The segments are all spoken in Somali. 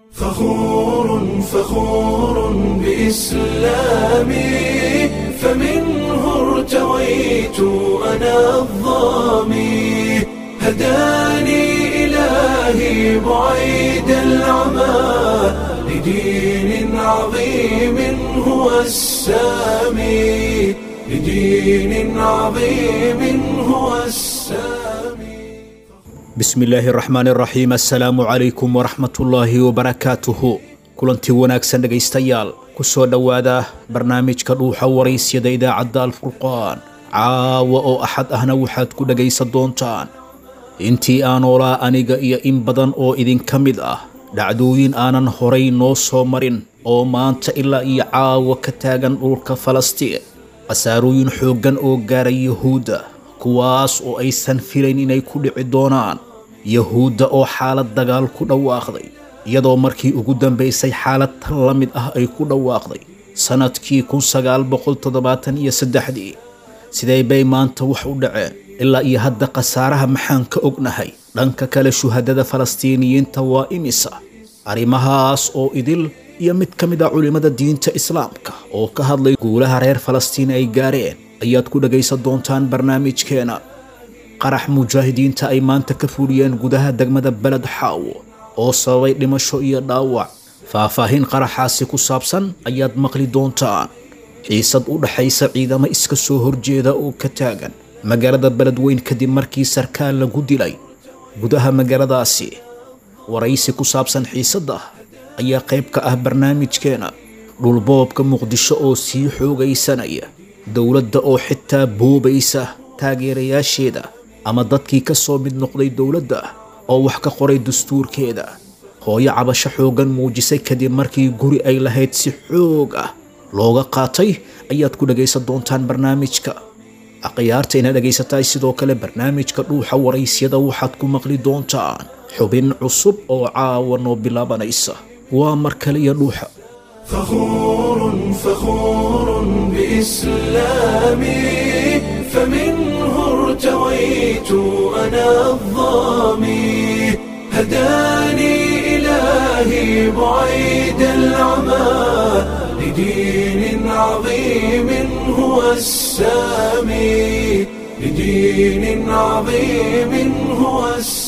فخور فخور بإسلامي فمنه ارتويت أنا الظامي هداني إلهي بعيد العمى لدين عظيم هو السامي لدين عظيم هو السامي bismillaahi raxmaan raxiim assalaamu calaykum waraxmatullaahi wabarakaatuhu kulantii wanaagsan dhegaystayaal ku soo dhowaada barnaamijka dhuuxa waraysyada idaacadda alfurqaan caawa oo axad ahna waxaad ku dhegaysan doontaan intii aan oolaa aniga iyo in badan oo idinka mid ah dhacdooyin aanan horay noo soo marin oo maanta ilaa iyo caawa ka taagan dhulka falastiin khasaarooyin xooggan oo gaaray yahuudda kuwaas oo aysan filayn inay ku dhici doonaan yahuudda oo xaalad dagaal ku dhawaaqday iyadoo markii ugu dambaysay xaalad tan la mid ah ay ku dhawaaqday sannadkii kun sagaal boqol toddobaatan iyo saddexdii sidee bay maanta wax u dhaceen ilaa iyo hadda khasaaraha maxaan ka ognahay dhanka kale shuhadada falastiiniyiinta waa imisa arrimahaas oo idil iyo mid ka mid a culimmada diinta islaamka oo ka hadlay guulaha reer falastiin ay gaareen ayaad ku dhagaysan doontaan barnaamijkeena qarax mujaahidiinta ay maanta ka fuliyeen gudaha degmada beled xaawo oo sababay dhimasho iyo dhaawac faahfaahin qaraxaasi ku saabsan ayaad maqli doontaan xiisad u dhaxaysa ciidamo iska soo horjeeda oo ka taagan magaalada beledweyn kadib markii sarkaal lagu dilay gudaha magaaladaasi waraysi ku saabsan xiisadda ayaa qayb ka ah barnaamijkeena dhulboobka muqdisho oo sii xoogaysanaya dowladda oo xitaa boobaysa taageerayaasheeda ama dadkii ka soo mid noqday dowladda oo wax ka qoray dastuurkeeda hooyo cabasho xooggan muujisay kadib markii guri ay lahayd si xoog ah looga qaatay ayaad ku dhagaysan doontaan barnaamijka akhyaarta ina dhagaysataay sidoo kale barnaamijka dhuuxa waraysyada waxaad ku maqli doontaan xubin cusub oo caawa noo bilaabanaysa waa mar kale iyo dhuuxa فخور فخور بإسلامي فمنه ارتويت أنا الظامي هداني إلهي بعيد العمى لدين عظيم هو السامي لدين عظيم هو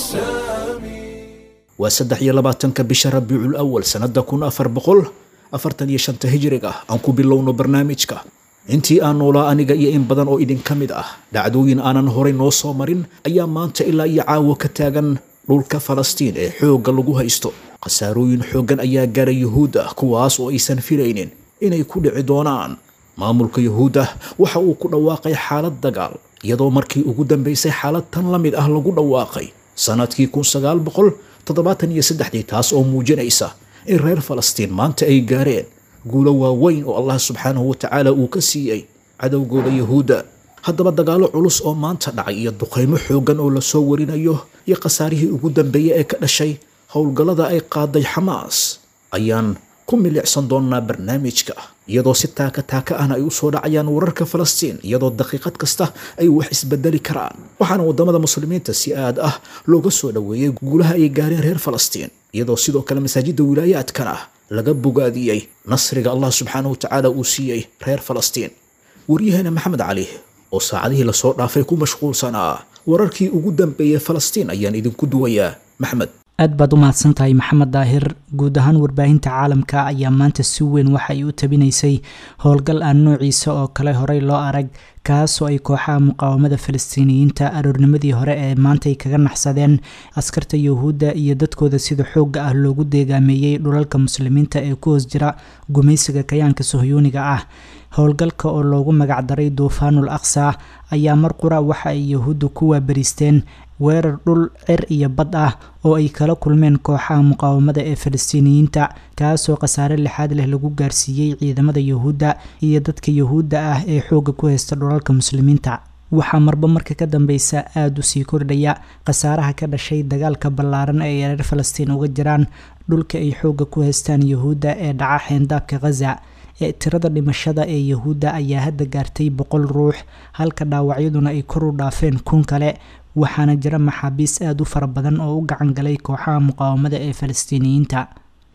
السامي waa saddex iyo labaatanka bisha rabiicul awal sannada kun afar boqol afartan iyo shanta hijriga aan ku bilowno barnaamijka intii aan noolaa aniga iyo in badan oo idinka mid ah dhacdooyin aanan horay noo soo marin ayaa maanta ilaa iyo caawo ka taagan dhulka falastiin ee xoogga lagu haysto khasaarooyin xooggan ayaa gaaray yuhuudda kuwaas oo aysan filaynin inay ku dhici doonaan maamulka yuhuudda waxa uu ku dhawaaqay xaalad dagaal iyadoo markii ugu dambaysay xaalad tan la mid ah lagu dhawaaqay sannadkii kun sagaal boqol toddobaatan iyo saddexdii taas oo muujinaysa in reer falastiin maanta ay gaareen guulo waaweyn oo allah subxaanahu wa tacaala uu ka siiyey cadowgooda yuhuudda haddaba dagaallo culus oo maanta dhacay iyo duqaymo xooggan oo lasoo warinayo iyo khasaarihii ugu dambeeyey ee ka dhashay howlgallada ay qaaday xamaas ayaan ku milicsan doonnaa barnaamijka iyadoo si taaka taaka ahna ay u soo dhacayaan wararka falastiin iyadoo daqiiqad kasta ay wax isbedeli karaan waxaana waddamada muslimiinta si aad ah looga soo dhoweeyey guulaha ay gaareen reer falastiin iyadoo sidoo kale masaajidda wilaayaadkana laga bogaadiyey nasriga allah subxaanahu wa tacaala uu siiyey reer falastiin waryaheena maxamed cali oo saacadihii lasoo dhaafay ku mashquulsanaa wararkii ugu dambeeyey falastiin ayaan idinku duwayaa maxmed aad baad u mahadsantahay maxamed daahir guud ahaan warbaahinta caalamka ayaa maanta si weyn waxa ay u tabinaysay howlgal aan noociisa oo kale horey loo arag kaasoo ay kooxaha muqaawamada falastiiniyiinta aroornimadii hore ee maanta ay kaga naxsadeen askarta yuhuudda iyo dadkooda sida xoogga ah loogu deegaameeyey dhulalka muslimiinta ee ku hoos jira gumaysiga kayaanka sohyuuniga ah howlgalka oo loogu magacdaray duufaanul aqsa ayaa mar qura waxa ay yuhuudda ku waabariisteen weerar dhul cir iyo bad ah oo ay kala kulmeen kooxaha muqaawamada ee falastiiniyiinta kaasoo khasaare lixaad leh lagu gaarsiiyey ciidamada yuhuudda iyo dadka yuhuudda ah ee xoogga ku haysta dhulalka muslimiinta waxaa marba marka ka dambeysa aada u sii kordhaya khasaaraha ka dhashay dagaalka ballaaran ee ay reer falastiin uga jiraan dhulka ay xoogga ku haystaan yuhuudda ee dhaca xeendaabka khaza ee tirada dhimashada ee yuhuudda ayaa hadda gaartay boqol ruux halka dhaawacyaduna ay kor u dhaafeen kun kale waxaana jira maxaabiis aada u fara badan oo u gacan galay kooxaha muqaawamada ee falastiiniyiinta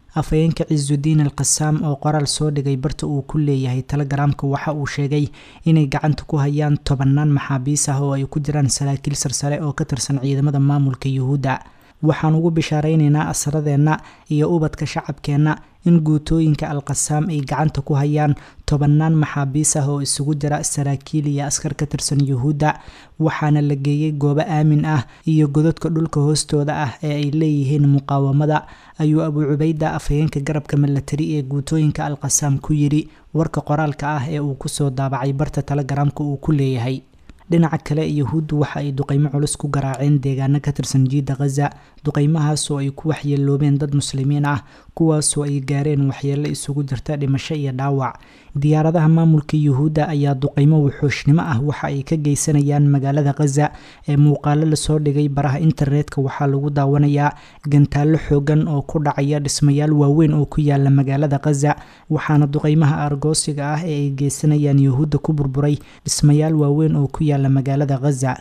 afhayeenka cisudiin al qasaam oo qoraal soo dhigay barta uu ku leeyahay telegaraamka waxa uu sheegay inay gacanta ku hayaan tobannaan maxaabiis ah oo ay ku jiraan saraakiil sarsare oo ka tirsan ciidamada maamulka yuhuudda waxaan ugu bishaareynayna asaradeenna iyo ubadka shacabkeenna in guutooyinka al-qasaam ay gacanta ku hayaan tobannaan maxaabiis ah oo isugu jira saraakiil iyo askar ka tirsan yuhuudda waxaana la geeyey goobo aamin ah iyo godadka dhulka hoostooda ah ee ay leeyihiin muqaawamada ayuu abuu cubayda afhayeenka garabka milatari ee guutooyinka al-qasaam ku yidhi warka qoraalka ah ee uu kusoo daabacay barta telegaraamka uu ku leeyahay dhinaca kale yuhuuddu waxa ay duqeymo culus ku garaaceen deegaano ka tirsan jiidda khaza duqeymahaasoo ay ku waxyeeloobeen dad muslimiin ah kuwaasoo ay gaareen waxyeelo isugu jirta dhimasho iyo dhaawac diyaaradaha maamulka yuhuudda ayaa duqeymo wuxuushnimo ah waxa ay ka geysanayaan magaalada khaza ee muuqaalo lasoo dhigay baraha internetka waxaa lagu daawanayaa gantaallo xoogan oo ku dhacaya dhismayaal waaweyn oo ku yaala magaalada khaza waxaana duqeymaha argoosiga ah ee ay geysanayaan yuhuudda ku burburay dhismayaal waaweyn oo ku yaala magaalada khaza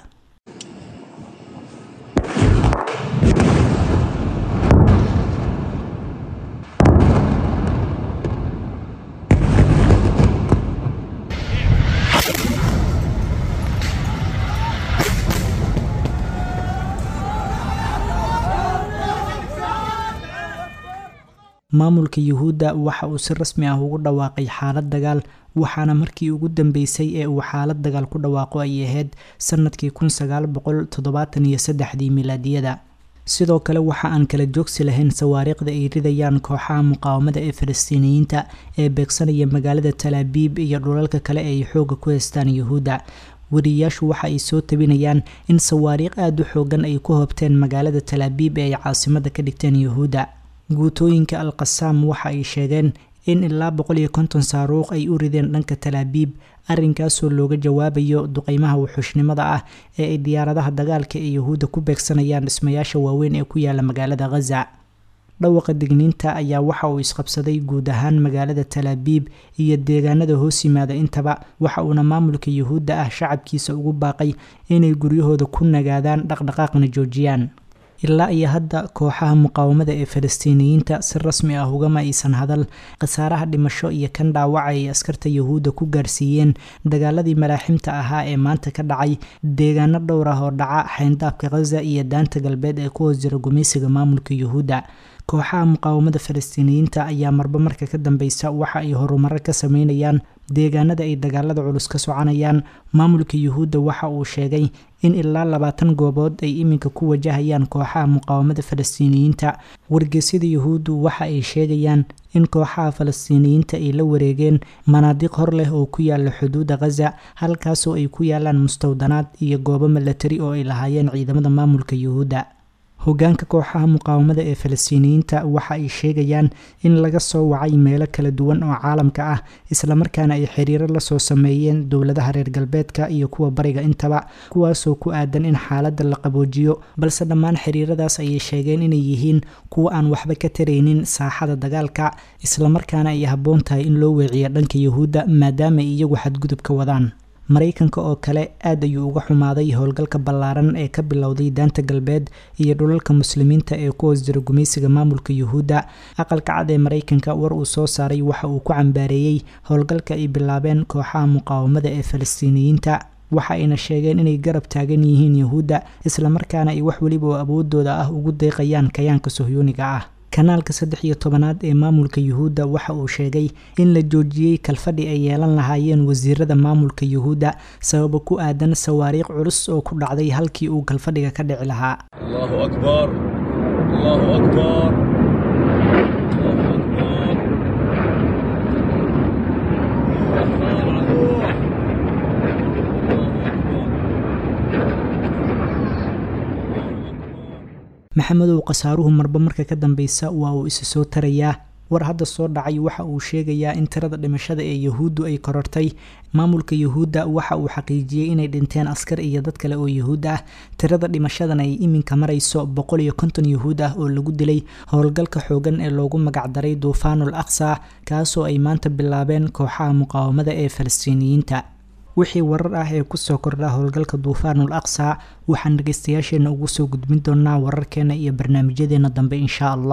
maamulka yuhuudda waxa uu si rasmi ah ugu dhawaaqay xaalad dagaal waxaana markii ugu dambeysay ee uu xaalad dagaal ku dhawaaqo ay ahayd sanadkii kun sagaal boqol toddobaatan iyo saddexdii milaadiyada sidoo kale waxa aan kala joogsi lahayn sawaariikhda ay ridayaan kooxaha muqaawamada ee falastiiniyiinta ee beegsanaya magaalada talaabiib iyo dhulalka kale ee ay xooga ku haystaan yuhuudda wariyayaashu waxa ay soo tabinayaan in sawaariikh aada u xoogan ay ku hoobteen magaalada talaabiib ee ay caasimada ka dhigteen yuhuudda guutooyinka al-qasaam waxa ay sheegeen in ilaa boqol iyo konton saaruuq ay u rideen dhanka talaabiib arrinkaasoo looga jawaabayo duqeymaha wuxuushnimada ah ee ay diyaaradaha dagaalka ee yuhuudda ku beegsanayaan dhismayaasha waaweyn ee ku yaala magaalada khaza dhawaqa digniinta ayaa waxa uu isqabsaday guud ahaan magaalada talaabiib iyo deegaanada hoos yimaada intaba waxa uuna maamulka yuhuudda ah shacabkiisa ugu baaqay inay guryahooda ku nagaadaan dhaqdhaqaaqna joojiyaan ilaa iyo hadda kooxaha muqaawamada ee falastiiniyiinta si rasmi ah ugama aysan hadal khasaaraha dhimasho iyo kan dhaawaca ay askarta yuhuudda ku gaarsiiyeen dagaaladii malaaximta ahaa ee maanta ka dhacay deegaano dhowr ah oo dhaca xayndaabka khaza iyo daanta galbeed ee ku hoos jira gumeysiga maamulka yuhuudda kooxaha muqaawamada falastiiniyiinta ayaa marba marka ka dambeysa waxa ay horumaro ka sameynayaan deegaanada ay dagaalada culus ka soconayaan maamulka yuhuudda waxa uu sheegay in ilaa labaatan goobood ay iminka ku wajahayaan kooxaha muqaawamada falastiiniyiinta wargeysyada yuhuuddu waxa ay sheegayaan in kooxaha falastiiniyiinta ay la wareegeen manaadiq hor leh oo ku yaala xuduudda khaza halkaasoo ay ku yaalaan mustawdanaad iyo goobo milatari oo ay lahaayeen ciidamada maamulka yuhuudda hogaanka kooxaha muqaawamada ee falastiiniyiinta waxa ay sheegayaan in laga soo wacay meelo kala duwan oo caalamka ah islamarkaana ay xiriiro lasoo sameeyeen dowladaha reer galbeedka iyo kuwa bariga intaba kuwaasoo ku aadan in xaaladda la qaboojiyo balse dhammaan xiriiradaas ayay sheegeen inay yihiin kuwa aan waxba ka taraynin saaxada dagaalka islamarkaana ay habboon tahay in loo weeciyo dhanka yuhuudda maadaama ay iyagu xadgudub ka wadaan maraykanka oo kale aad ayuu uga xumaaday howlgalka ballaaran ee ka bilowday daanta galbeed iyo dhulalka muslimiinta ee ku hoos jira gumeysiga maamulka yuhuudda aqalka cad ee maraykanka war uu soo saaray waxa uu ku cambaareeyey howlgalka ay bilaabeen kooxaha muqaawamada ee falastiiniyiinta waxa ayna sheegeen inay garab taagan yihiin yuhuudda islamarkaana ay wax weliba oo awoodooda ah ugu deeqayaan kayaanka sohyuuniga ah kanaalka saddex iyo tobanaad ee maamulka yuhuudda waxa uu sheegay in la joojiyey kalfadhi ay yeelan lahaayeen wasiirada maamulka yuhuudda sababo ku aadan sawaariikh culus oo ku dhacday halkii uu kalfadhiga ka dhici lahaa الله أكبر الله أكبر الله أكبر الله العدو الله أكبر maxamedow khasaaruhu marba marka ka dambeysa waa uu isa soo tarayaa war hadda soo dhacay waxa uu sheegayaa in tirada dhimashada ee yuhuuddu ay korortay maamulka yuhuudda waxa uu xaqiijiyey inay dhinteen askar iyo dad kale oo yuhuud ah tirada dhimashadan ay iminka marayso boqol iyo konton yuhuud ah oo lagu dilay howlgalka xoogan ee loogu magacdaray duufaanul aqsa kaasoo ay maanta bilaabeen kooxaha muqaawamada ee falastiiniyiinta wixii warar ah ee kusoo kordha howlgalka duufaanul aqsa waxaan dhegeystayaasheena ugu soo gudbin doonaa wararkeena iyo barnaamijyadeena dambe insha allah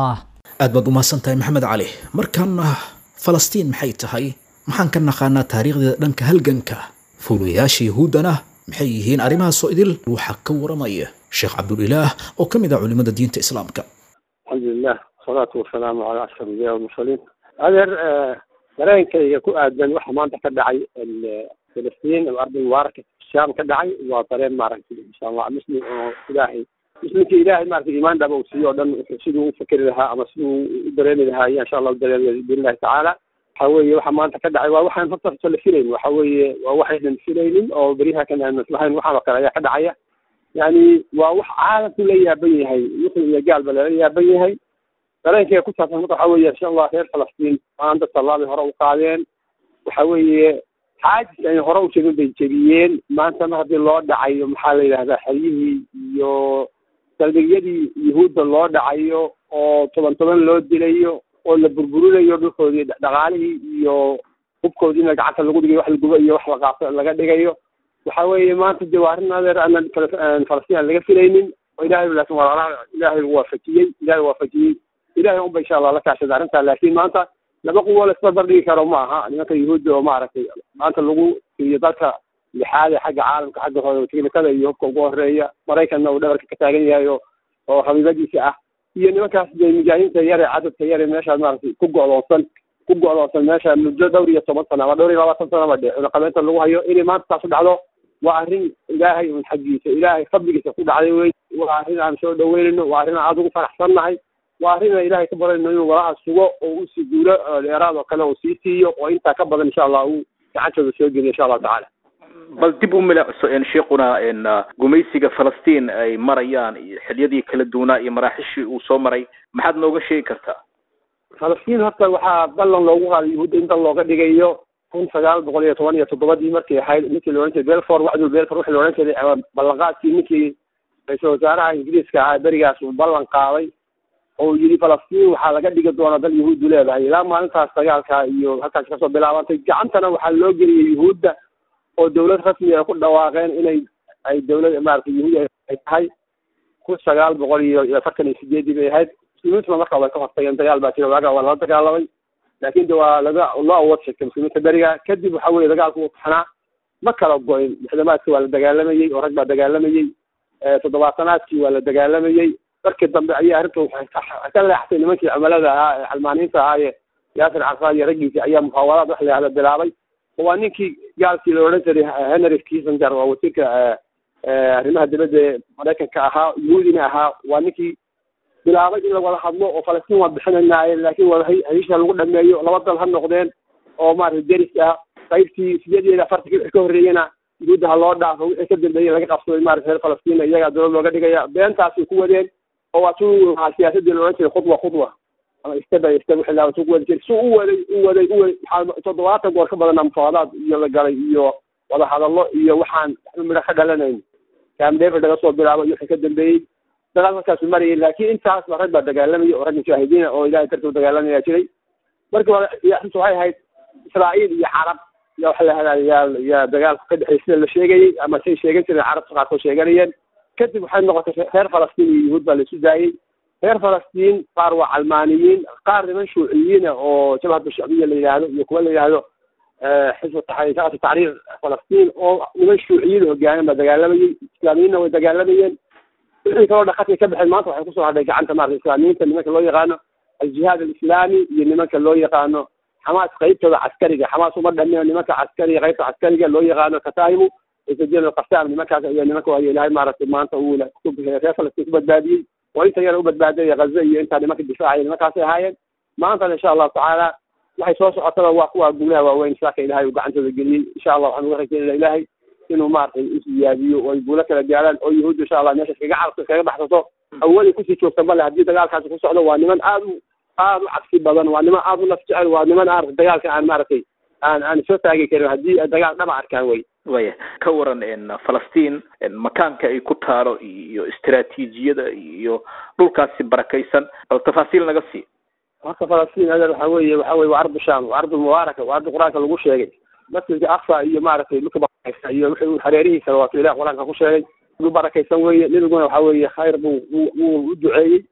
aad baad umahadsan tahay maxamed cali markaana falastiin maxay tahay maxaan ka naqaanaa taariikhdeeda dhanka halganka fuulayaasha yahuuddana maxay yihiin arrimahaasoo idil waxaa ka waramaya sheekh cabdulilaah oo ka mid ah culimada diinta islaamka alxamdulilah wasalaatu wasalaamu calaa ashraf anbiya walmursaliin adeer dareenkayga ku aadan waxa maanta ka dhacay filistiin oo arday mubaaraka shaam ka dhacay waa dareen maaragtay insha allah muslim oo ilaahay muslimkii ilaahay maaragtay iimaan dhaba uu siiyo o dhan siduu u fakeri lahaa ama siduu u dareemi lahaa iyo insha allah u dareemaya biidnillahi tacaala waxa weeye waxa maanta ka dhacay waa waxaan horta horta la filayn waxa weeye waa waxaynan filaynin oo beryaha kan aan maslahayn waxaan oo kale ayaa ka dhacaya yani waa wax caalamku la yaaban yahay muslim iyo gaalba lala yaaban yahay dareenkayga ku saabsan marka waxa weeye insha allah reer falastiin maanta tallaabay hore u qaadeen waxa weeye xaajis ay hore u jebin bay jebiyeen maanta mar haddii loo dhacayo maxaa la yidhahdaa xeryihii iyo saldhigyadii yuhuudda loo dhacayo oo toban toban loo dilayo oo la burburinayo dhulkoodii dhaqaalihii iyo hubkoodiina gacanta lagu dhigayo wax la gubo iyo wax la qaaso laga dhigayo waxa weeye maanta dee waa arrin adeer aanan falastiin aan laga filaynin oo ilahay laakin walaalaha ilaahay waafajiyey ilahay waafajiyey ilahay unba insha allah la kaashada arrintaa laakiin maanta laba quwo la isbarbar dhigi karo ma aha nimanka yuhuudda oo maaragtay maanta lagu iyo dalka lixaade xagga caalamka xagga hore tiknikada iyo hubka ugu horeeya maraykanna uu dhabarka ka taagan yahay oo oo habiibadiisa ah iyo nimankaas dee mujaahidiinta yare cadadka yare meeshaas maaragtay ku go'doonsan ku go'doonsan meesha muddo dhowr iyo toban sano ama dhowr iyo labaatan sano ba dhe cunaqabeynta lagu hayo inay maanta taas u dhacdo waa arrin ilaahay un xaggiisa ilaahay fadligiisa ku dhacday wey waa arrin aan soo dhaweynayno waa arrin aan aada ugu faraxsannahay waa arrin aan ilaahay ka baranayno inuu walaha sugo oo uu sii guulo dheeraad oo kale uu sii siiyo oo intaa ka badan insha allah uu gacantooda soo geliyo insha allahu tacaala bal dib u milicso sheekuna gumaysiga falastiin ay marayaan xiliyadii kala duwanaa iyo maraaxishii uu soo maray maxaad nooga sheegi kartaa falastiin horta waxaa ballan loogu qaaday yuhuudda inta looga dhigayo kun sagaal boqol iyo toban iyo toddobadii markii ahayd ninkii la odhan jiray belfor wacdul belfor wixii la odhan jiray ballanqaadkii ninkii ra-iisul wasaaraha ingiriiska ahaa berigaas uu ballan qaaday oo yidhi falastiin waxaa laga dhigi doonaa dal yuhuuddu leedahay ilaa maalintaas dagaalka iyo halkaas kasoo bilaabantay gacantana waxaa loo geliyay yuhuudda oo dawlad rasmi ay ku dhawaaqeen inay ay dawlad maaragtay yuhuud ay tahay kun sagaal boqol iyo iyo afartan iyo sideedii bay ahayd muslimiintuna marka way ka hortageen dagaal baa jira waaga waa lala dagaalamay laakin de waa laga loo awood sheegtay muslimiinta beriga kadib waxa weye dagaalku uu taxnaa ma kala go-in lixdamaadkii waa la dagaalamayey oo rag baa dagaalamayey toddobaatanaadkii waa la dagaalamayey markii dambe ayaa arrinta waxay ka leextay nimankii cumalada ahaa ee xalmaaniinta ahaaye yaasir carfaad iyo raggiisii ayaa muhaawaraad wax la yahda bilaabay waa ninkii gaalkii la odhan jiray henry kissinger waa wasiirka arrimaha dibadda ee maraykanka ahaa yuhuudina ahaa waa ninkii bilaabay in la wada hadlo oo falastiin waa bixinanaaye laakiin wada hesha lagu dhameeyo laba dal ha noqdeen oo maaragtay deris ah qaybtii sideed iyo afartankii wixii ka horreeyena yuhuudda ha loo dhaafo wixii ka dambeeyey laga qabsaday maaragtay reer falastiin iyagaa dowlad looga dhigaya beentaasay ku wadeen oo waa tuu siyaasadii la odhan jiray khudwa khudwa ama step by step wixii laa tuu ku wadi jiray si u waday u waday u waday waxaa toddobaatan goor ka badanaa mufaadaad iyo la galay iyo wada hadallo iyo waxaan midho ka dhalanayn cam david laga soo bilaabo iyo wixii ka dambeeyey dagaal markaasu marayay laakiin intaas ba rag baa dagaalamayay oo rag mujaahidiina oo ilahay dartuu dagaalamaya jiray markii hore arrintu waxay ahayd israa'iil iyo carab ya waxa lahahdaa yaa yaa dagaalku ka dhexey sida la sheegayey ama say sheegan jireen carabta qaarkood sheeganayeen kadib waxay noqotay reer falastiin iyo yuhuud baa laisu daayey reer falastiin qaar waa calmaaniyiin qaar niman shuuciyiina oo jabhatu shacbiya la yidhaahdo iyo kuwa la yidhaahdo xisbu taxriirkaatu taxriir falastiin oo niman shuuciyiin hogaamin baa dagaalamayey islaamiyiinna way dagaalamayeen wixii kaloo dhaqadkay ka baxeen maanta waxay kusoo hadhay gacanta maarata islaamiyiinta nimanka loo yaqaano aljihaad alislaami iyo nimanka loo yaqaano xamaas qaybtooda caskariga xamaas uma dhamino nimanka caskariga qaybta caskariga loo yaqaano kataimu isajil alqasam nimankaas ayaa nimanka waayo ilahay maaragtay maanta uu reer falastiin ku badbaadiyey oo inta yar u badbaadaya gaza iyo intaa nimanka difaacaya nimankaasay ahaayeen maantana insha allahu tacaala waxay soo socotaba waa kuwa guulaha waaweyn saaka ilahay uu gacantooda geliyey insha allah waxaan uga rajaynaya ilahay inuu maaragtay isiyaabiyo oo ay guulo kala gaaraan oo yahuudda insha allah meesha iskaga carabto iskaga baxsato awooday kusii joogta male haddii dagaalkaasi ku socdo waa niman aad u aad u cabsi badan waa niman aad u naf jecel waa niman aan dagaalka aan maaragtay aan aan soo taagi karin haddii dagaal dhaba arkaan wey waya ka waran falastiin makaanka ay ku taalo iyo istiraatiijiyada iyo dhulkaasi barakaysan bal tafaasiil naga sii horta falastiin adeer waxa weeye waxa weye waa ardu sham waa ardu mubaaraka waa ardu qur-aanka lagu sheegay masjidka aqsa iyo maaragtay dhulka barakaysan iyo wixii hareerihiisa waa tu ilah qur-aanka ku sheegay dhul barakaysan weeye nebiguna waxa weeye khayr buu wuu u duceeyey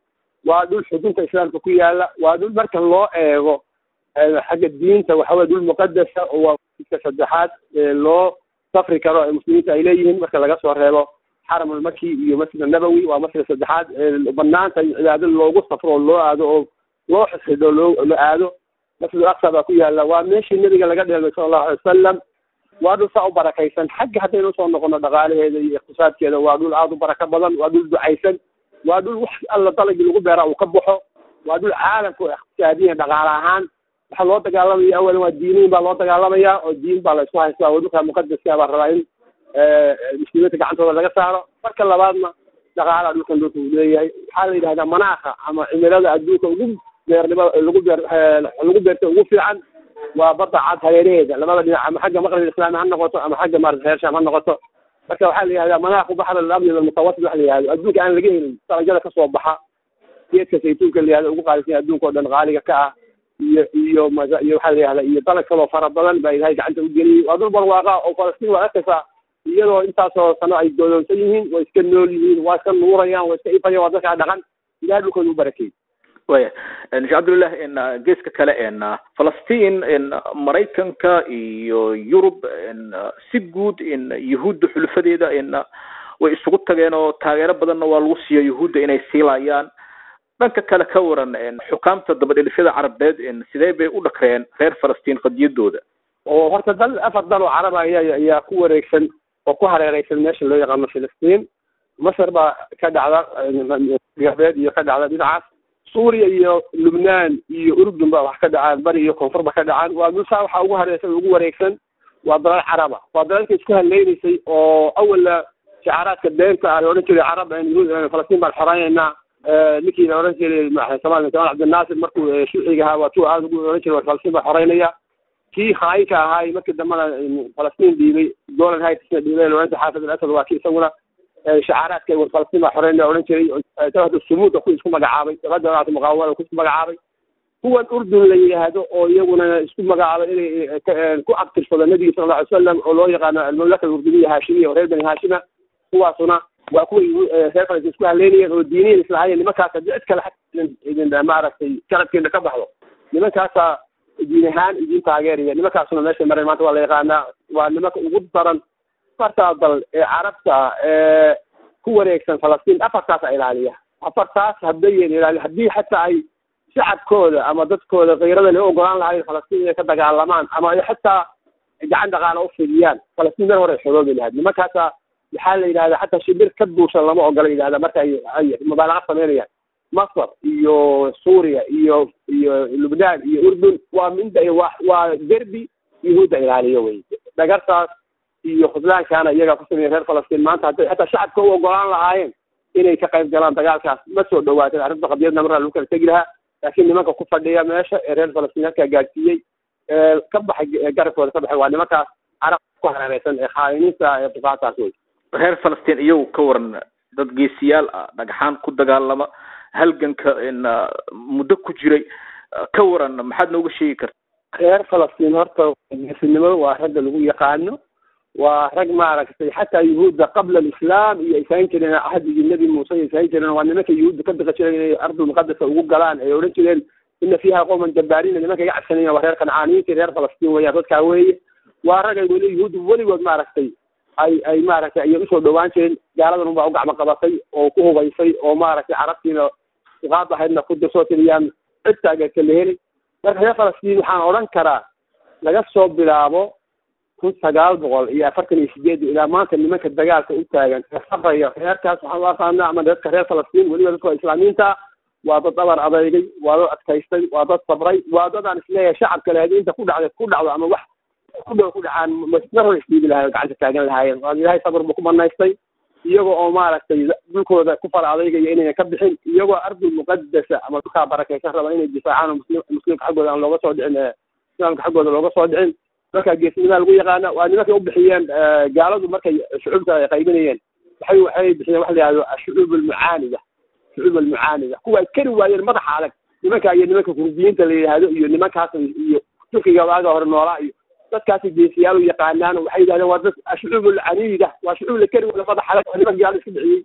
waa dhul xudunta islaamka ku yaala waa dhul marka loo eego xagga diinta waxa weye dhul muqadasa oo waa iska saddexaad loo safri karo ee muslimiinta ay leeyihiin marka laga soo reebo xaram almaki iyo masjid annabowi waa masjidka saddexaad banaanta in cibaado loogu safro oo loo aado oo loo xisxidho loo la aado masjid aqsa baa ku yaala waa meeshii nebiga laga dheelmay sala allahu alay wasalam waa dhul saa u barakaysan xagga haddaynu usoo noqono dhaqaalaheeda iyo iqtisaadkeeda waa dhul aada u barako badan waa dhul ducaysan waa dhul wax alla dalagii lagu beera uu ka baxo waa dhul caalamka oo iqtisaadiyan dhaqaale ahaan waxaa loo dagaalamaya awalan waa diiniin baa loo dagaalamaya oo diin baa la isku haystaa oo dhulka muqadaska baa rabaa in muslimiinta gacantooda laga saaro marka labaadna dhaqaalaha dhulkan dhulka uu leeyahay waxaa la yidhahdaa manaakha ama cimilada adduunka ugu beernimo lagu beer lagu beerta ugu fiican waa badda cad hareeraheeda labada dhinac ama xagga maqrib islaami ha noqoto ama xagga maarata reer shaam ha noqoto marka waxaa la yihahdaa manaakhu baxr alamni almutawasit waxa la yihahdo adduunka aan laga helin darajada kasoo baxa geedka saytuunka la yihahdo ugu qaalisan adduunka oo dhan qaaliga ka ah iyo iyo maza iyo waxaa la yihahdaa iyo dalag kaloo fara badan baa ilahay gacanta u geliyey waa dhul barwaaqa oo falastiin waa arkaysaa iyadoo intaasoo sano ay dooloonsan yihiin way iska nool yihiin waa iska nuurayaan waa iska ifayaan waa dadkaa dhaqan ilahay dhulkooda u barakeey waya sheekh cabdillah n geeska kale n falastiin n maraykanka iyo yurub n si guud n yuhuudda xulufadeeda n way isugu tageen oo taageero badanna waa lagu siiya yuhuudda inay siilayaan dhanka kale ka waran n xukaamta dabadhelifyada carabeed n sidee bay u dhakreen reer falastiin qadiyadooda oo horta dal afar dal oo carab ayaa ayaa ku wareegsan oo ku hareereysan meesha loo yaqaano filistiin masar baa ka dhacda galbeed iyo ka dhacda dhinacaas suuriya iyo lubnaan iyo urdun ba wax ka dhacaan bari iyo koonfur ba ka dhacaan waa dulsaa waxaa ugu hareersan ugu wareegsan waa dalal caraba waa dalalka isku haleynaysay oo awala shicaaraadka beenta ah la odhan jiray carab yahuud falastiin baan xoreynayna ninkii la odhan jiray somalia jamal cabdinaasir markuu shuuciga ahaa waa tuu aada ugu odhan jiray falastiin baan xoreynaya kii khaayinka ahaay markii dambena falastiin dhiibay golan hightsna dhiibay la odhan jiray xaafid al asad waa kii isaguna shacaaraadka war falastiin baa xoreynaya odhan jiray jabhada sumuuda ku isku magacaabay jabhada jamaacata muqaawamada ku isku magacaabay kuwan urdun la yidhaahdo oo iyaguna isku magacaabay inay ku abtirsado nebiga sala alla alay wasalam oo loo yaqaano almamlaka alurduniya haashimiya oo reer bani haashima kuwaasuna waa kuway reer falastiin isku haleynayeen oo diiniyan islahaayeen nimankaas haddii cid kale idin maaragtay garabkeena ka baxdo nimankaasaa diin ahaan idin taageeraya nimankaasuna meeshay mareen maanta waa la yaqaanaa waa nimanka ugu daran afartaa dal ee carabta ee ku wareegsan falastiin afartaasa ilaaliya afartaas haddayan ilaali haddii xataa ay shacabkooda ama dadkooda kayrada la ogolaan lahayn falastiin inay ka dagaalamaan ama ay xataa gacan dhaqaala u fidiyaan falastiin meel hore ay xoroobi lahayd nimankaasa waxaa la yidhahdaa xataa shibir ka duushan lama ogola yidhahda marka ay ay mubaalaqa sameynayaan masar iyo suuriya iyo iyo lubnaan iyo urdun waa minda waa waa derbi yahuudda ilaaliyo wey dhagartaas iyo khudlaankaana iyagaa ku sameeya reer falastiin maanta hadday xataa shacabka u ogolaan lahaayeen inay ka qayb galaan dagaalkaas ma soo dhawaateen arrinta qadiyadna markaa lagu kala tegi lahaa laakiin nimanka ku fadhiya meesha ee reer falastiin halkaa gaadsiiyey ee ka baxay garabkooda ka baxay waa nimankaas carab ku hareereysan ee khaayiniinta ee bukaataas wey reer falastiin iyagu ka waran dad geesiyaal ah dhagxaan ku dagaalama halganka n muddo ku jiray ka waran maxaad nooga sheegi karta reer falastiin horta geesinimada waa ragga lagu yaqaano waa rag maaragtay xataa yuhuudda qabla alislaam iyo ay sahan jireen ahdigii nebi muuse ay sahan jireen waa nimanka yuhuudda ka biqi jireen inay ardul muqadasa ugu galaan ay odhan jireen ina fiiha qowman jabbaariina nimanka iga cabsanaya waa reer kancaaniyiinta reer falastiin weeyaan dadkaa weeye waa rag ay weli yuhuudda weligood maaragtay ay ay maaragtay ayay usoo dhawaan jireen gaaladan unbaa u gacmo qabatay oo ku hubaysay oo maaragtay carabtiina uqaad ahaydna ku dirsoo tiriyaan cid taageerta la heli marka reer falastiin waxaan odhan karaa laga soo bilaabo kun sagaal boqol iyo afartan iyo sideed ilaa maanta nimanka dagaalka u taagan ee sabraya reerkaas waxaan u aqaanaa ama dadka reer falastiin weliba dadka islaamiinta waa dad dhabar adeygay waa dad adkaystay waa dad sabray waa dad aan isleeyahay shacabka lehed inta ku dhacda ku dhacdo ama wax ku dhow ku dhacaan mar hore isdiibi lahayen gacanta taagan lahaayeen waa ilaahay sabr buu ku banaystay iyagoo oo maaragtay dhulkooda ku fara adeygaya inayna ka bixin iyagoo ardul muqadasa ama dhulkaa barakaysan raba inay difaacaan oo muslim muslimka xaggooda aan looga soo dhicin islaamka xaggooda looga soo dhicin marka geesnimadaa lagu yaqaana waa nimankay u bixiyeen gaaladu markay shucuubta ay qaybinayeen waxay waxay bixiyeen waxa la yihahdo ashucuub almucaanida shucuub almucaanida kuwa ay kari waayeen madaxa adag nimanka iyo nimanka kurdiyiinta la yidhaahdo iyo nimankaas iyo turkiga waaga hore noolaa iyo dadkaasi geesiyaal u yaqaanaan waxay yidhahdeen waa dad ashucuub alcaniida waa shucuub la kari waaya madaxa adag waa nimanka gaalada iska bixiyey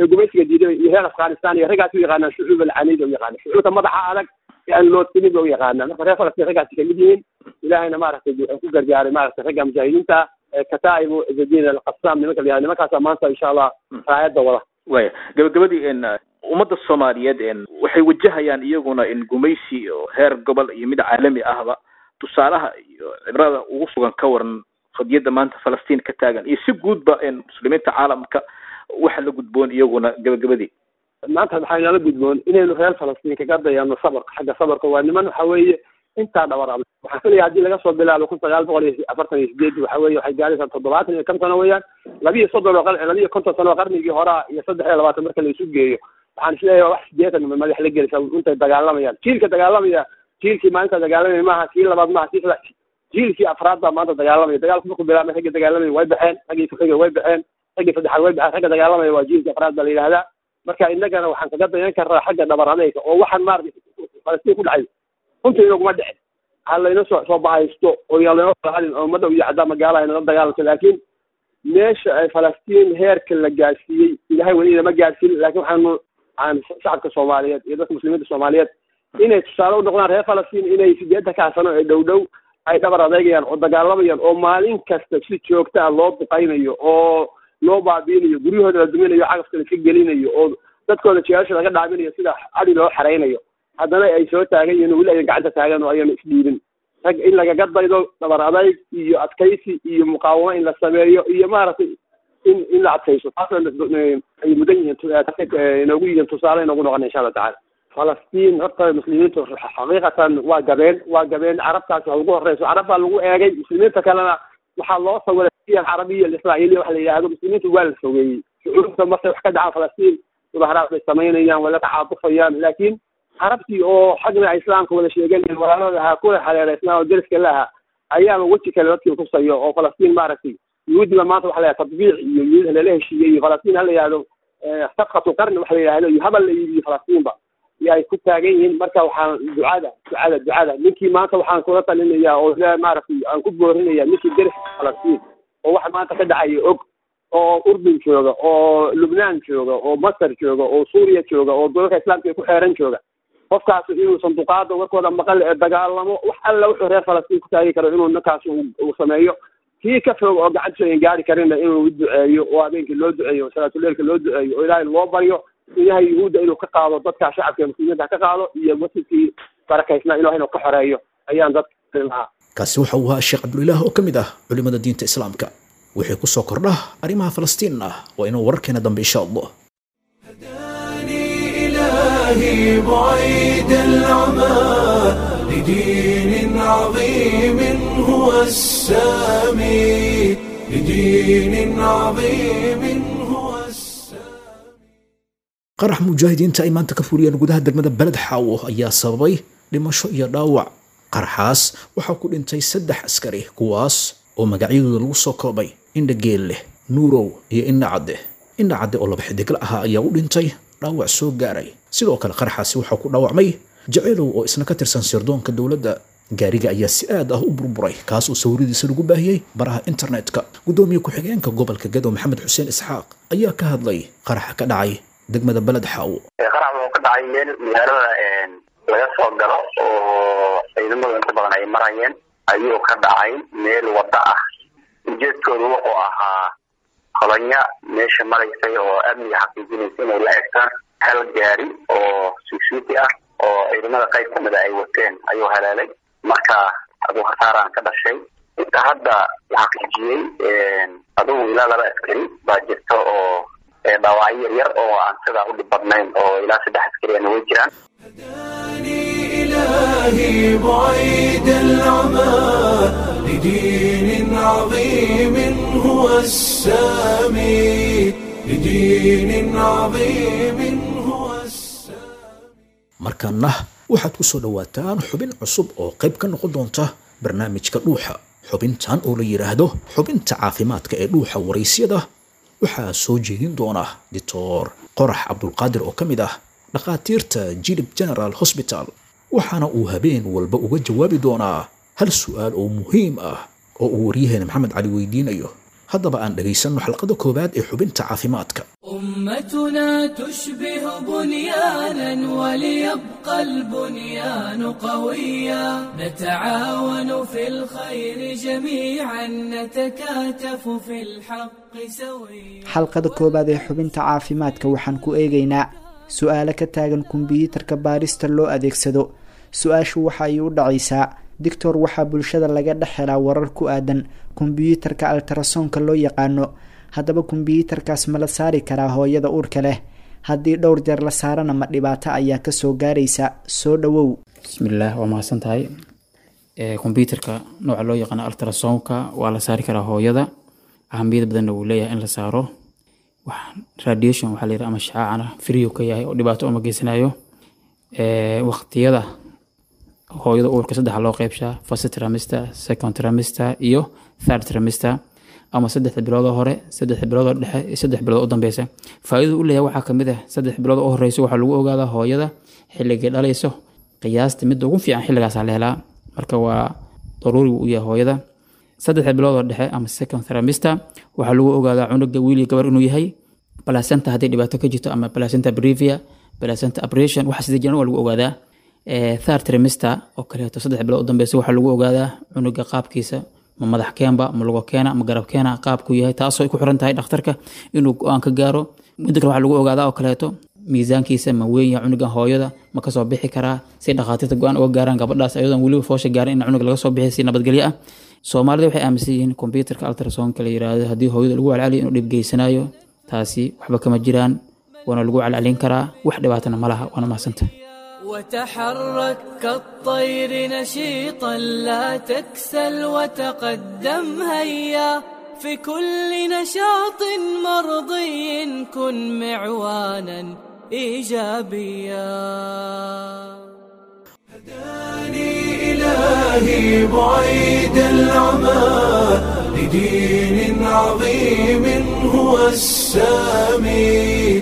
ee gumaysiga diiday iyo reer afghanistan iyo raggaas u yaqaanaan shucuub alcaniida u yaqaana shucuubta madaxa adag ee aan loodsanin ba u yaqaanaa marka reer falastiin raggaasi kamid yihiin ilaahayna maaragtay ku gargaaray maaragtay ragga mujaahidiinta kataa'ibu izadiin alqasaam nimanka la yihahdo nimankaasa maanta insha allah raayadda wada waya gabagabadii n ummadda soomaaliyeed n waxay wajahayaan iyaguna in gumaysi oo heer gobol iyo mid caalami ahba tusaalaha iyo cibrada ugu sugan ka waran qadiyadda maanta falastiin ka taagan iyo si guudba n muslimiinta caalamka waxa la gudboon iyaguna gabagabadii maanta waxaa inala gudboon inaynu reer falastiin kaga dayano sabarka xagga sabarka waa niman waxa weeye intaa dhabar adag waxaan filaya haddii laga soo bilaabo kun sagaal boqol iyo afartan iyo sideed waxa weye waxay gaaraysaa toddobaatan iyo kan sano weeyaan labiyo soddon oo labiyo konton sano oo qarnigii horaa iyo saddex iyo labaatan marka la isu geeyo waxaan isleeyahay wax sideetan madax la gelisa intay dagaalamayaan jiilka dagaalamaya jiilkii maalinta dagaalamaya maaha kii labaad maaha kii saddex jiilkii afraad baa maanta dagaalamaya dagaalku markuu bilaabmay ragga dagaalamaya way baxeen raggii kuxiga way baxeen raggii saddexaad way baxeen ragga dagaalamaya waa jiilkii afraad baa la yidhahdaa marka innagana waxaan kaga dayan karnaa xagga dhabar adeyga oo waxaan maaragtay falastiin ku dhacay runtii inaguma dhicin ha layna soo soo bahaysto oo yaa laynoo hadin oo madow iyo caddaa magaala aynala dagaalamto laakiin meesha ay falastiin heerka la gaarsiiyey ilahay weli inama gaarsiin laakiin waxaanu aan shacabka soomaaliyeed iyo dadka muslimiinta soomaaliyeed inay tusaale u noqdaan reer falastiin inay sideetan kaa sano ee dhow dhow ay dhabar adeegayaan oo dagaalamayaan oo maalin kasta si joogta ah loo duqaynayo oo loo baabiinayo guryahooda la duminayo cagafka la iska gelinayo oo dadkooda jeelasha laga dhaaminayo sida adi loo xeraynayo haddana ay soo taagan yihiin weli ayan gacanta taagan oo ayanu isdhiibin rag in lagaga daydo dhabar adayg iyo adkaysi iyo muqaawamo in la sameeyo iyo maaragtay in in la adkayso taas ay mudan yihiin inoogu yihiin tusaale inoogu noqona insha allah tacala falastiin horta muslimiintu xaqiiqatan waa gabeen waa gabeen carabtaasi ha ugu horeyso carab baa lagu eegay muslimiinta kalena waxaa loo sawiray carabiya israa'iiliya waxa la yidhahdo muslimiintu waa la fogeeyey shucuurta markay wax ka dhacaan falastiin mudaharaad bay samaynayaan way la tacaatufayaan laakiin carabtii oo xagna islaamka wada sheeganayeen walaalada ahaa kuwa xaleera islaam oo deriska la ahaa ayaaba weji kale dadkii tusayo oo falastiin maaragtay yuhuudiba maanta waxa la yidhahda tadbiic iyo yuhuud lala heshiiyey iyo falastiin ha la yidhahdo safkatu qarni waxa la yidhahdo iyo habal la yidhi falastiinba iyo ay ku taagan yihiin marka waxaan ducada ducada ducada ninkii maanta waxaan kula talinayaa oo maaragtay aan ku boorinaya ninkii deriska falastiin oo waxa maanta ka dhacaya og oo urdun jooga oo lubnaan jooga oo masar jooga oo suuriya jooga oo dalalka islaamka ay ku xeeran jooga qofkaas inuu sanduuqaada warkooda maqal ee dagaalamo wax alla wuxuu reer falastiin ku taagi karo inuu ninkaas uu sameeyo kii ka fog oo gacantiisa ayan gaari karinna inuu duceeyo oo habeenkii loo duceeyo oo salaatuleilka loo duceeyo oo ilaahay loo baryo ilahay yuhuudda inuu ka qaado dadka shacabka ee muslimiinta ka qaado iyo masjidkii barakaysnaa ilahay inuu ka xoreeyo ayaan dadka lahaa kaasi waxa uu ahaa sheekh cabdulilaah oo ka mid ah culimada diinta islaamka wixii ku soo kordha arrimaha falastiin ah waa inuu wararkeena dambe insha allah إلهي بعيد العمى لدين عظيم هو السامي لدين عظيم هو السامي qarax mujaahidiinta ay maanta ka fuliyeen gudaha degmada beled xaawo ayaa sababay dhimasho iyo dhaawac qaraxaas waxaa ku dhintay saddex askari kuwaas oo magacyadooda lagu soo koobay indha geelleh nuurow iyo indha cadde indha cadde oo laba xidigla ahaa ayaa u dhintay dhaawac soo gaaray sidoo kale qaraxaasi waxaa ku dhaawacmay jaceylow oo isna ka tirsan sirdoonka dowladda gaariga ayaa si aad ah u burburay kaas oo sawiradiisa lagu baahiyey baraha internetka guddoomiye ku-xigeenka gobolka gadow maxamed xuseen isxaaq ayaa ka hadlay qaraxa ka dhacay degmada beled xaawo qarax wuxuu ka dhacay meel magaalada laga soo galo oo ciidamadu inta badan ay marayeen ayuu ka dhacay meel waddo ah ujeedkoodu wuxuu ahaa kolonya meesha maraysay oo amniga xaqiijinaysa inay la egtaan hal gaari oo suugsuuti ah oo ciidamada qayb kamida ay wateen ayuu haleelay marka aduu khasaaraan ka dhashay inta hadda la xaqiijiyey adugu ilaa laba askari baa jirta oo dhaawacyo yar yar oo aan sidaa u dhib badnayn oo ilaa saddex askariyana way jiraan إلهي بعيد العمى لدين عظيم هو السامي لدين عظيم هو السامي markaana waxaad ku soo dhowaataan xubin cusub oo qayb ka noqon doonta barnaamijka dhuuxa xubintan oo la yidhaahdo xubinta caafimaadka ee dhuuxa waraysyada waxaa soo jeedin doona doctor qorax cabdulqaadir oo ka mid ah dhakhaatiirta jilib general hosbital waxaana uu habeen walba uga jawaabi doonaa hal su'aal oo muhiim ah oo uu waryaheena maxamed cali weydiinayo haddaba aan dhegaysanno xalqada koowaad ee xubinta caafimaadka أمتنا تشبه بنيانا وليبقى البنيان قويا نتعاون في الخير جميعا نتكاتف في الحق سويا xalqada koowaad ee xubinta caafimaadka waxaan ku eegaynaa su-aalo ka taagan kombiyuutarka baarista loo adeegsado su-aashu waxa ay u dhacaysaa dictor waxaa bulshada laga dhex helaa warar ku aadan kombiyuutarka altarasonka loo yaqaano haddaba kombiyuutarkaas ma la saari karaa hooyada uurka leh haddii dhowr jeer la saarana ma dhibaato ayaa kasoo gaaraysa soo dhawow bismillaah waa mahadsan tahay kombyuutarka nooca loo yaqaano altrasonka waa la saari karaa hooyada ahamiyad badanna wuu leeyahay in la saaro wax radiation waxaa la yidhaha ama shacaacana free uu ka yahay oo dhibaato uma geysanayo waqtiyada hooyada uurka saddexa loo qeybshaa first trimester second trimester iyo third trimester ama saddexda biloodoo hore saddexda biloodoo dhexe iyo saddex bilood u dambeysa faa'iidadu u leeyahay waxaa kamid ah saddex bilood u horeyso waxaa lagu ogaadaa hooyada xilligay dhalayso qiyaasta midda ugu fiican xilligaasaa la helaa marka waa daruuri u yahay hooyada saddexda biloodoo dhexe ama second trimester waxaa lagu ogaadaa cunuga wiil iyo gabar inuu yahay placenta haddii dhibaato ka jirto ama placenta brevia placenta abrasion waxa sida jiran waa lagu ogaadaa third trimester oo kaleeto saddex bilood u dambeysa waxaa lagu ogaadaa cunuga qaabkiisa ma madax keenba ma lugo keena ma garab keena qaabku yahay taasoo ay ku xiran tahay dhakhtarka inuu go-aan ka gaaro midda kale waxaa lagu ogaadaa oo kaleeto miisaankiisa ma weyn yahay cunuga hooyada ma kasoo bixi karaa si dhakhaatiirta go-aan uga gaaraan gabadhaas ayadoon weliba foosha gaarin in cunuga laga soo bixiy si nabadgelyo ah soomaalida waxay aaminsan yihiin kombyuutarka altrasonka la yiraahdo haddii hooyada lagu calcaliyo inuu dhib geysanayo taasi waxba kama jiraan waana lagu calcalin karaa wax dhibaatana ma laha waana mahadsanta وتحرك كالطير نشيطا لا تكسل وتقدم هيا في كل نشاط مرضي كن معوانا ايجابيا هداني إلهي بعيد العمى لدين عظيم هو السامي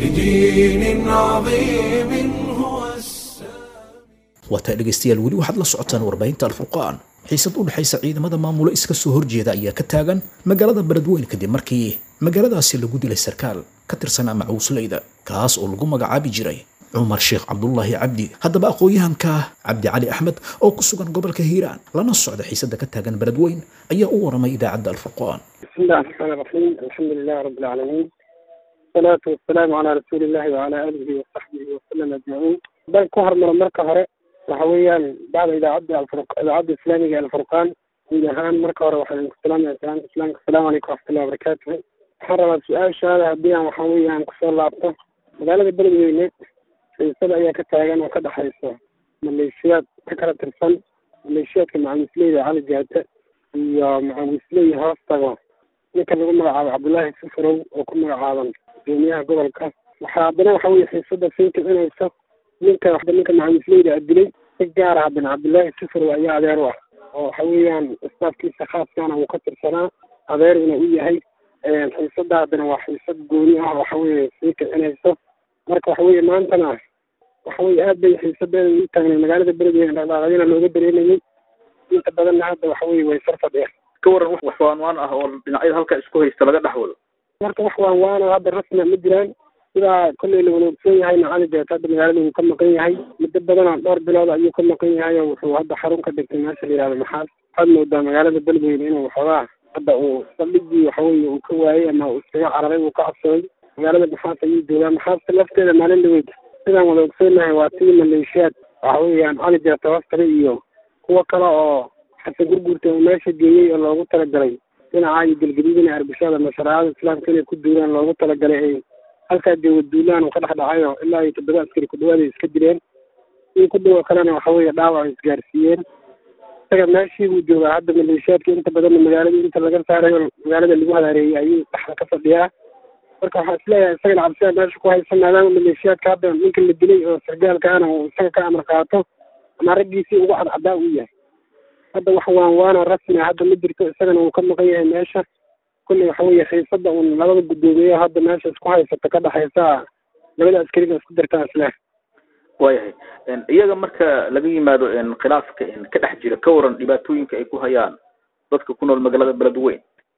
لدين عظيم هو السامي waataa dhegaystayaal weli waxaad la socotaan warbaahinta alfurqaan xiisad u dhexaysa ciidamada maamulo iska soo horjeeda ayaa ka taagan magaalada beledweyn kadib markii magaaladaasi lagu dilay sarkaal ka tirsanaa macuusleyda kaas oo lagu magacaabi jiray cumar sheekh cabdulaahi cabdi haddaba aqoon-yahanka cabdi cali axmed oo ku sugan gobolka hiiraan lana socda xiisada ka taagan beledweyn ayaa u waramay idaacadda alfurqaan بسم الله الرحمن الرحيم الحمد لله رب العالمين والصلاة والسلام على رسول الله وعلى آله وصحبه وسلم أجمعين بل كهر من مركة هراء وحويا بعد إذا عدى الفرق إذا عدى الإسلامي الفرقان إذا هان مركة هراء وحويا السلام السلام السلام السلام عليكم ورحمة الله وبركاته حرر السؤال شهادة هديا وحويا كسر الله أبطال مقالة البلد وينه في سبع أيام كتاغان وكذا حيث مليشيات تكرة الفن مليشيات مع المسلمين على الجهة iyo macawisley hoos tago ninka lagu magacaabo cabdullaahi sifarow oo ku magacaaban gudoomiyaha gobolka waxaa haddana waxa weye xiisada sii kicinaysa ninka waxba ninka macawisleyda dilay si gaara haddana cabdullaahi sifarow ayaa adeer u ah oo waxa weeyaan istaafkiisa khaaskana uu ka tirsanaa adeeruna u yahay xiisada haddana waa xiisad gooni ah waxa weye sii kicinaysa marka waxa weye maantana waxa weye aad bay xiisadeeda u taagnay magaalada beledweyne dhaqdhaqaaqyana looga dareemayay inta badanna hadda waxa weye way sar fadhiyaan ka waran wax wax waanwaan ah oo dhinacyada halka isku haysta laga dhex wado marka wax waan waana hadda rasmia ma jiraan sidaa kolley la wada ogsoon yahayna cali jeet hadda magaalada wuu ka maqan yahay muddo badanoo dhowr bilood ayuu ka maqan yahay oo wuxuu hadda xarun ka dhigtay meesha la yihahdo maxaas waxaad moodaa magaalada beledweyne inuu waxoogaa hadda uu saldhigii waxaweye uu ka waayey ama uu iskaga cararay uu ka cabsaday magaalada maxaas ayuu joogaa maxaasta lafteeda maalin dhaweyd sidaan wada ogsoonahay waa tii maleeshiyaad waxa weeyaan cali jeet hoostale iyo kuwo kale oo xasan gurguurta oo meesha geeyey oo loogu talagalay dhinaca iyo gelgadiidina arbishada mashaariicada islaamka inay ku duulaan loogu talagalay ay halkaa jooga duulaan uu ka dhex dhacayo ilaa iyo toddoba askari ku dhawaada iska dileen in ku dhawo kalena waxa weeye dhaawac isgaarsiiyeen isaga meeshii buu joogaa hadda maleeshiyaadka inta badanna magaalada inta laga saarayo magaalada lagu hadaareeyey ayuu dhaxda ka fadhiyaa marka waxaa isleeyahay isagana cabsida meesha ku haysan maadaama maleeshiyaadka hadda ninka la dilay oo sargaalkaana uu isaga ka amar qaato ama raggiisii ugu cadcadaa uu yahay hadda wax waan waana rasmi hadda ma jirto isagana uu ka maqan yahay meesha kulley waxa weeye xiisada uun labada guddoomiye hadda meesha isku haysata ka dhexaysa labada askariga isku dirtaa isle waayahay iyaga marka laga yimaado khilaafka ka dhex jira ka waran dhibaatooyinka ay ku hayaan dadka ku nool magaalada beledweyn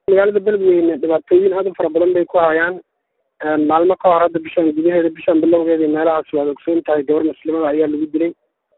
magaalada beledweyne dhibaatooyin aad u fara badan bay ku hayaan maalmo ka hor hadda bishaan gudaheeda bishaan bilowgeeda meelahaas waad ogsoon tahay gabar muslimada ayaa lagu dilay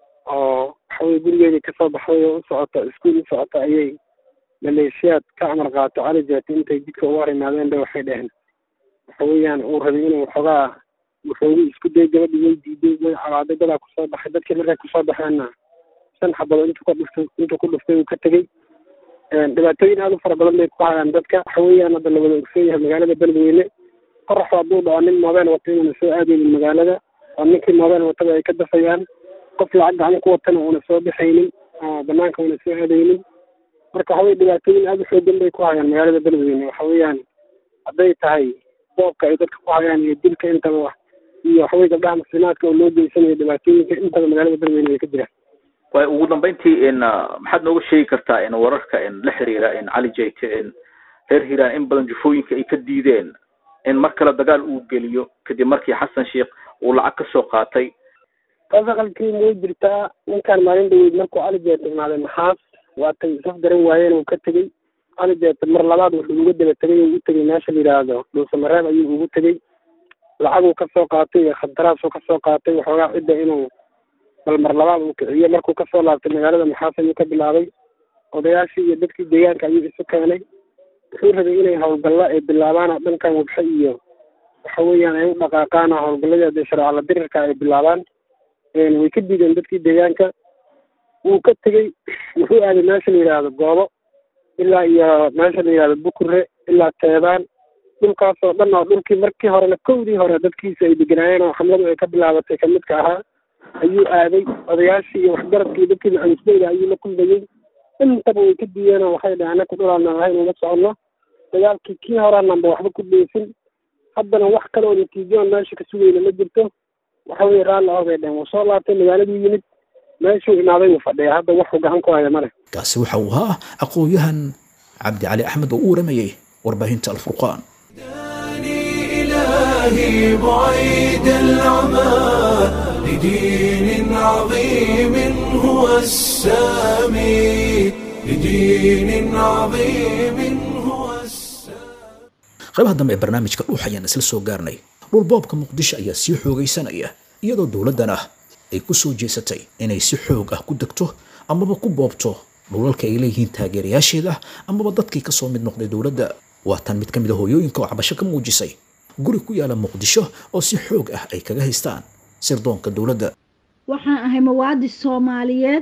oo waxaweye gurigeedii kasoo baxday oo u socota iskuul u socota ayay maleeshiyaad ka amar qaato cali jaati intay jidka uga hor imaadeen bay waxay dheheen waxa weeyaan uu rabay inuu waxoogaa wuxoogu isku day gabadhi way diiday way calaaday dadaa kusoo baxay dadkii markay kusoo baxeenna shan xabado intuu ka dhuftay intuu ku dhuftay uu ka tegey dhibaatooyin aad u fara badan bay ku hayaan dadka waxa weeyaan hadda la wada ogsoon yahay magaalada beledweyne qoraxu hadduu dhaco nin moobeel wata inuuna soo aadaynin magaalada oo ninkii moobeel watada ay ka dafayaan qof lacag gacan ku watana uuna soo baxaynin oo banaanka uuna soo aadaynin marka waxa weye dhibaatooyin aad u xoogan bay ku hayaan magaalada beledweyne waxa weeyaan hadday tahay boobka ay dadka ku hayaan iyo dilka intaba iyo waxaweye gabdhaha muslimaadka oo loo geysanayo dhibaatooyinka intaba magaalada beledweyne way ka jiraan way ugu dambeyntii in maxaad nooga sheegi kartaa in wararka in la xiriira in cali jayte in reer hiiraan in badan jufooyinka ay ka diideen in mar kale dagaal uu geliyo kadib markii xasan sheikh uu lacag ka soo qaatay qasaqalkiina way jirtaa ninkaan maalin dhaweyd markuu cali jeete imaaday maxaas waatay isaf garan waayeen uu ka tegey cali jeete mar labaad wuxuu uga daba tegay uu u tegey meesha la yidhaahdo dhuusamareeb ayuu ugu tegey lacaguu kasoo qaatay iyo khadaraasuu kasoo qaatay waxoogaa cidda inuu bal mar labaad uu kiciyo markuu kasoo laabtay magaalada maxaas ayuu ka bilaabay odayaashii iyo dadkii deegaanka ayuu isu keenay wuxuu rabay inay howlgallo ay bilaabaan oo dhankan wabxe iyo waxa weeyaan ay u dhaqaaqaan oo howlgalladii dee shareecala dirirka ay bilaabaan way ka diideen dadkii deegaanka wuu ka tegey wuxuu aaday meesha la yidhaahdo goobo ilaa iyo meesha la yidhahdo bukure ilaa teedaan dhulkaas oo dhan oo dhulkii markii horena kowdii hore dadkiisa ay deganaayeen oo xamladu ay ka bilaabatay kamidka ahaa ayuu aaday odayaashii iyo waxgaradkii dadkii macawisdeyda ayuu la kulmayey intaba way ka diideen oo waxay dhaheen anaku dhulaana ahayn uma soconno dagaalkii kii horeananba waxba ku dheysin haddana wax kale oo natiijoon meesha ka sugayna ma jirto waxa weye raalli ah bay dheheen wuu soo laabtay magaaladuu yimid meeshuu imaaday wuu fadhiya hadda waxuu gacan ku haya male kaasi waxa uu ahaa aqoon-yahan cabdi cali axmed oo u waramayey warbaahinta alfurqaan إلهي بعيد العمى لدين عظيم هو السامي لدين عظيم هو qaybaha dambe ee barnaamijka dhuux ayaan isla soo gaarnay dhulboobka muqdisho ayaa sii xoogaysanaya iyadoo dowladdan ah ay ku soo jeesatay inay si xoog ah ku degto amaba ku boobto dhulalka ay leeyihiin taageerayaasheeda amaba dadkii ka soo mid noqday dowladda waa tan mid ka mid a hooyooyinka oo cabasho ka muujisay guri ku yaala muqdisho oo si xoog ah ay kaga haystaan sirdoonka dowladda waxaan ahay mawaadi soomaaliyeed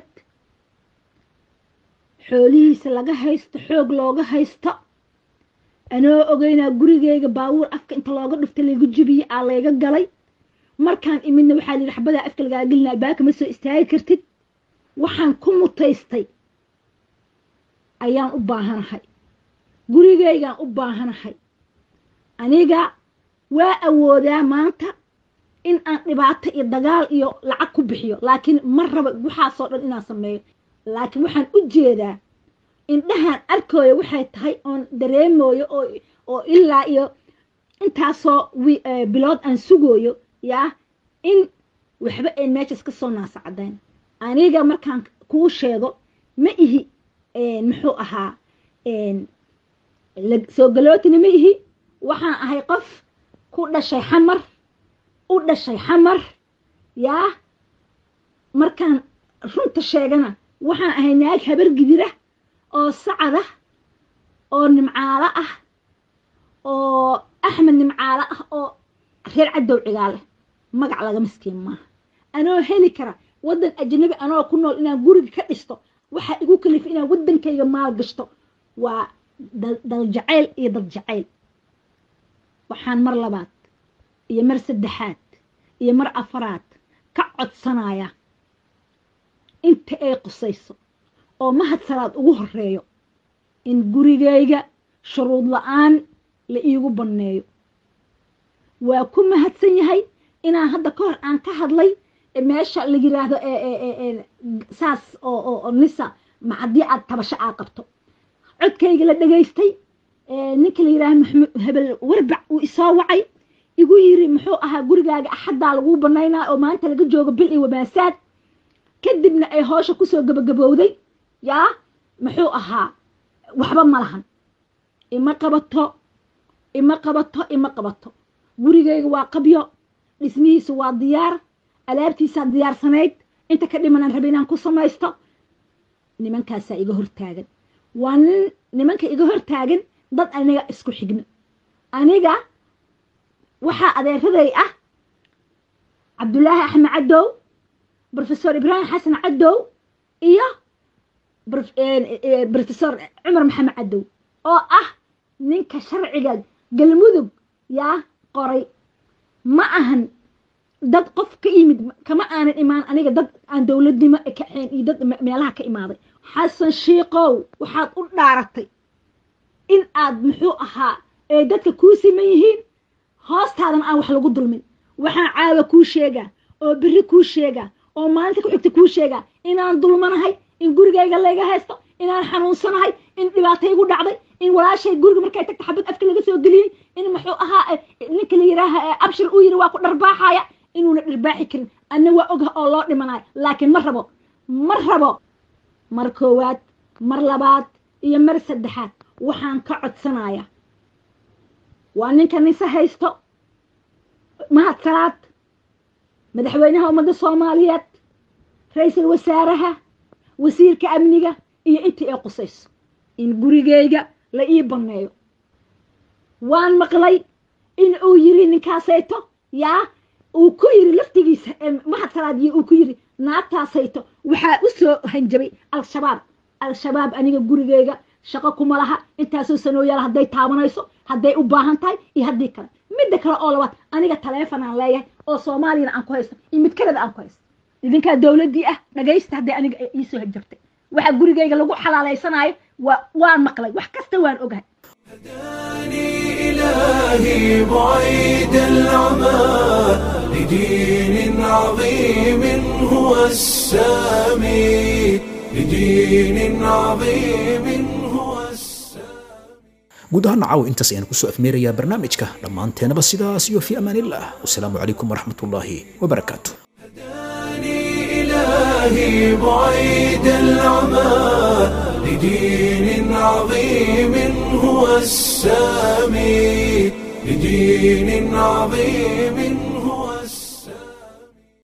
xoolihiisa laga haysto xoog looga haysto anoo ogeynaa gurigeyga baabuur afka inta looga dhufta laygu jibiyey aa layga galay markaan imidna waxaa layidhi xabadaa afka lagaa gelina albaabka ma soo istaagi kartid waxaan ku mutaystay ayaan u baahanahay gurigeygaan u baahanahay aniga waa awoodaa maanta in aan dhibaato iyo dagaal iyo lacag ku bixiyo laakiin ma raba waxaasoo dhan inaan sameeyo laakiin waxaan u jeedaa indhahaan arkooyo waxay tahay oon dareemooyo oo oo ilaa iyo intaasoo bilood aan sugooyo yaa in waxba ayn meeshaas ka soo naasa caddayn aniga markaan kuu sheego ma ihi muxuu ahaa soo galootina ma ihi waxaan ahay qof ku dhashay xamar u dhashay xamar yaa markaan runta sheegana waxaan ahay naag habar gidira oo sacada oo nimcaalo ah oo axmed nimcaalo ah oo reer cadow cigaale magac laga miskiin maaha anoo heli kara waddan ajnabi anoo ku nool inaan guriga ka dhisto waxaa igu kalifa inaan waddankayga maal gashto waa daljacayl iyo daljacayl waxaan mar labaad iyo mar saddexaad iyo mar afaraad ka codsanaya inta ay qusayso oo mahadsanaad ugu horeeyo in gurigayga shuruud la-aan la iigu banneeyo waa ku mahadsan yahay inaan hadda ka hor aan ka hadlay meesha la yiraahdo saas oo nisa ma haddii aad tabasho aa qabto codkayga la dhegaystay ninka la yiraahdo maxamed hebel warbac uu isoo wacay igu yiri muxuu ahaa gurigaaga axaddaa laguu banaynaa oo maanta laga joogo bil iyo wamaasaad kadibna ay hoosha kusoo gabagabowday yaa muxuu ahaa waxba ma lahan ima qabato ima qabato ima qabato gurigayga waa qabyo dhismihiisu waa diyaar alaabtiisaa diyaarsanayd inta ka dhimanaan raba inaan ku samaysto nimankaasaa iga hortaagan waa nin nimanka iga hortaagan dad aniga isku xigno aniga waxaa adeeraday ah cabdulaahi axmed cadow brofesor ibraahim xasan cadow iyo brofesor cumar maxamed cadow oo ah ninka sharciga galmudug yaa qoray ma ahan dad qof ka yimid kama aanan imaan aniga dad aan dowladnimo ka ahayn iyo dad meelaha ka imaaday xasan shiikow waxaad u dhaaratay in aad muxuu ahaa ee dadka kuu siman yihiin hoostaadan aan wax lagu dulmin waxaan caawa kuu sheegaa oo beri kuu sheegaa oo maalinta ku xigta kuu sheegaa inaan dulmanahay in gurigayga layga haysto inaan xanuunsanahay in dhibaato igu dhacday in walaashay guriga markay tagta xabad afka laga soo geliyey in muxuu ahaa ninka la yiraaha abshir uu yiri waa ku dharbaaxaya inuuna dharbaaxi karin anna waa ogah oo loo dhimanayo laakiin ma rabo ma rabo mar koowaad mar labaad iyo mar saddexaad waxaan ka codsanayaa waa ninka nise haysto mahad salaad madaxweynaha ummadda soomaaliyeed ra-iisul wasaaraha wasiirka amniga iyo intii ay qusayso in gurigayga la ii banneeyo waan maqlay in uu yiri ninkaasayto yaa uu ku yiri laftigiisa mahad salaadiyo uu ku yiri naagtaasayto waxaa u soo hanjabay al-shabaab al-shabaab aniga gurigayga shaqo kuma laha intaasoo sanooyaal hadday taabanayso hadday u baahan tahay iyo haddii kale midda kale oo labaad aniga taleefon aan leeyahay oo soomaaliyana aan ku haysto iyo mid kaleda aan ku haysto idinkaa dowladdii ah dhagaysta hadday aniga iisoo hanjabtay waxa gurigayga lagu xalaalaysanaayo waa waan maqlay wax kasta waan ogahay إلهي بعيد العمى لدين عظيم هو السامي لدين عظيم هو guud ahaan caaw intaas ayaan kusoo afmeerayaa barnaamijka dhammaanteenaba sidaas iyo fi amaan illah wasalaamu calaykum waraxmat ullaahi wabarakaatu إلهي بعيد العمى لدين عظيم هو السامي لدين عظيم